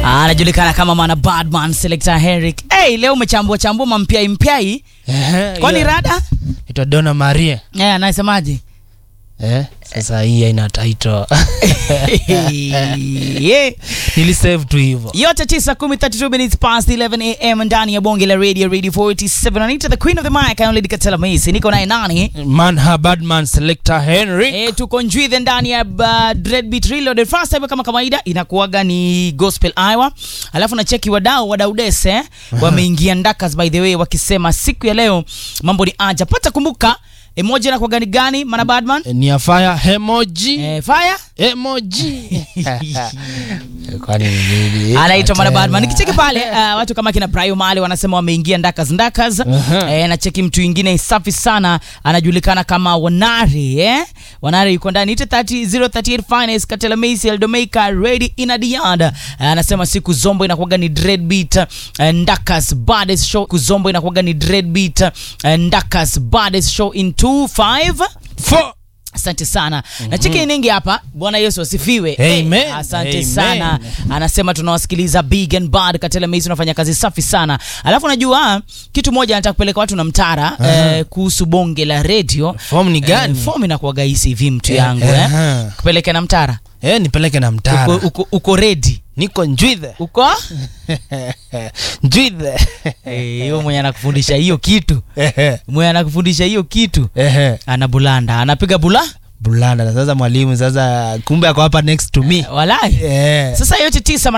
anajulikana kama mwana badman selector Henrik. Hey, leo umechambua chambua mampyai mpyai, Ehe, kwani hiyo rada inaitwa Donna Maria. eh, anasemaje? Eh, sasa hii haina title. yeah. Nilisave tu hivyo. yote 9 10 32 minutes past 11 am ndani ya bonge la radio radio 47 anaita the queen of the mic Lady Katela Macy niko naye nani Man her Badman selector Henry. E, tuko njwithe ndani ya uh, Dreadbeat Reloaded. First time kama kawaida inakuwaga ni gospel hour, alafu na cheki wadau wadau dese wameingia ndakas by the way, wakisema siku ya leo mambo ni aja pata. Kumbuka emoji inakuwaga ni gani mana badman Ni ya fire emoji. e, fire Emoji. Kwani ni nini? anaitwa Mwana Badman. Tena. Nikicheki pale uh, watu kama kina Prayo Mali wanasema wameingia ndakas ndakas. Aha. Eh, na cheki mtu mwingine safi sana anajulikana kama Wanari eh? Wanari yuko ndani ite 30 038 finance Katela Macy Eldomeika ready in the yard. Eh, anasema siku zombo inakuwaga ni Dreadbeat eh, ndakas baddest show. Siku zombo inakuwaga ni Dreadbeat eh, ndakas baddest show in 25 Four. Asante sana na cheki ningi hapa. Bwana Yesu asifiwe. Amen. Eh, asante Amen. sana. Anasema tunawasikiliza Big and Bad Katela Macy, unafanya kazi safi sana. Alafu najua kitu moja nataka kupeleka watu na mtara eh, kuhusu bonge la radio. Form ni gani? Eh, form inakuwaga hisi hivi mtu Eh, yangu eh. aha. Kupeleke na mtara. Eh, nipeleke na mtara. Uko, uko, uko ready. Niko njwithe. Uko? Njwithe. Eh, hiyo mwenye anakufundisha hiyo kitu. Ehe. Mwenye anakufundisha hiyo kitu. Ehe. Ana bulanda. Anapiga bula? Bulanda na sasa mwalimu sasa kumbe ako hapa next to me. Walai. Eh. Sasa yote tisa